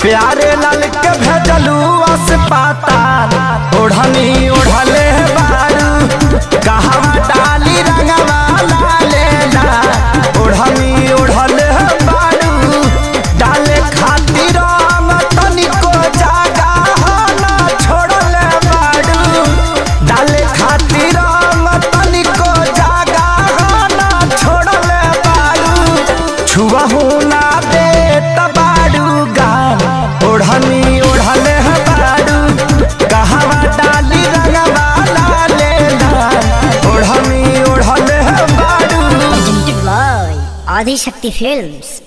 प्यारे लाल के भेजलू अस्पताल ओढ़नी ओढ़ले बारू कहवा डाली रंगवा लाले ला ओढ़नी ओढ़ले बारू डाले खातिर रंग तनिको जागा ना छोड़ले बारू डाले खातिर रंग तनिको जागा ना छोड़ले बारू छुआहू ना दे तबाड़ू गान ओढ़नी ओढ़ले है बाड़ू कहवा डाली रंगवा लाले लाल ओढ़नी ओढ़ले है बाड़ू Presented by Adi Shakti Films.